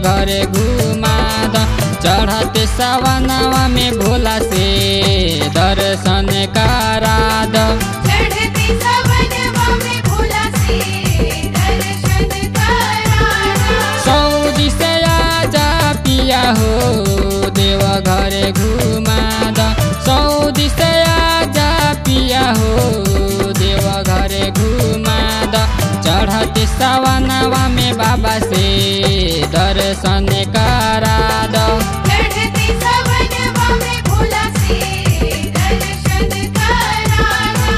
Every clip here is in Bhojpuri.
घरे घुमा द चढ़ते सवनवा में भोला से दर्शन करा द चढ़ते सवनवा में भोला से दर्शन कराना सऊदी से आजा पिया हो देव घरे घुमा द सऊदी से आजा पिया हो देव घरे घुमा द चढ़ते सवनवा में बाबा से दर्शन करा द चढ़ते सवनवा में भोला से दर्शन कराना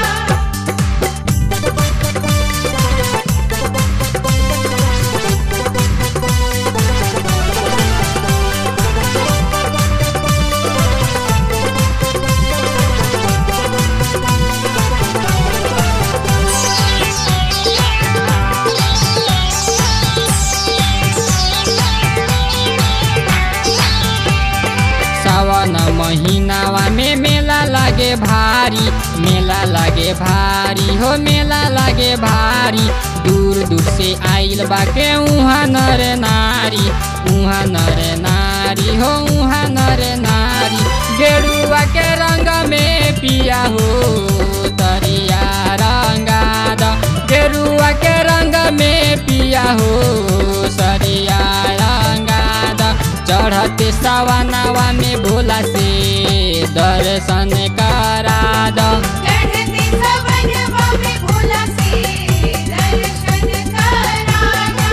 सावन महीनावा में मेला लागे भारी मेला लागे भारी हो मेला लागे भारी दूर दूर से आइल बाके उहाँ नर नारी उहाँ नर नारी हो उहाँ नर नारी गेरुआ के रंग में पिया हो तरिया रंगा द गेरुआ के रंग में पिया हो सरिया रंगा द चढ़ते सवनवा में भोला से दर्शन करा द चढ़ते सवनवा में भोला से दर्शन कराना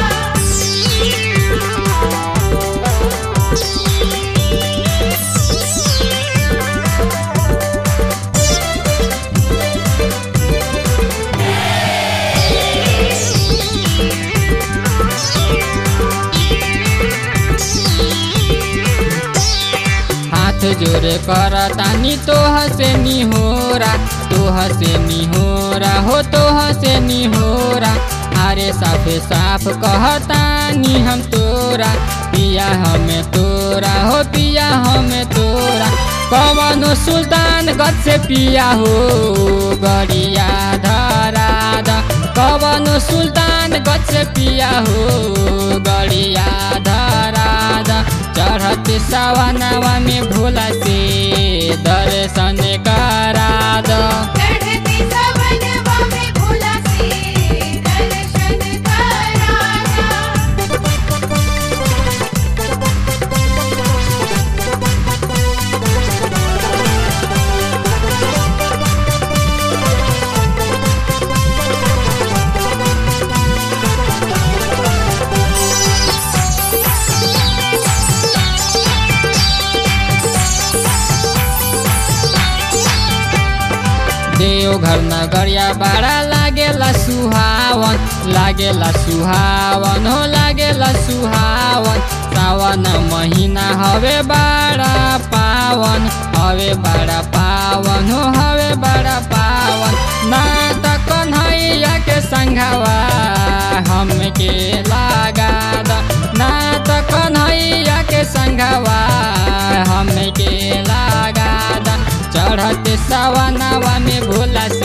हाथ जोड़े कर तानी तोह से निहोरा तोह से निहोरा हो तोह से निहोरा अरे साफे साफ कहतानी हम तोरा पिया हमें तोरा हो पिया हमें तोरा कवनो सुल्तान गद से पिया हो गरिया धरा द कवनो सुल्तान गद से पिया हो गरिया धरा द चढ़ते सवनवा में भोला से दर्शन करा द चढ़ते सवनवा में भोला से दर्शन कराना देवघर नगरिया बड़ा लागेला सुहावन लागेला सुहावन हो लागेला सुहावन सावन महीना हवे बड़ा पावन हवे बड़ा पावन हो हवे बड़ा पावन ना त कन्हैया के संघवा हमके लागा द ना त कन्हैया के संघवा हमके लागा द चढ़ते सवनवा में भोला से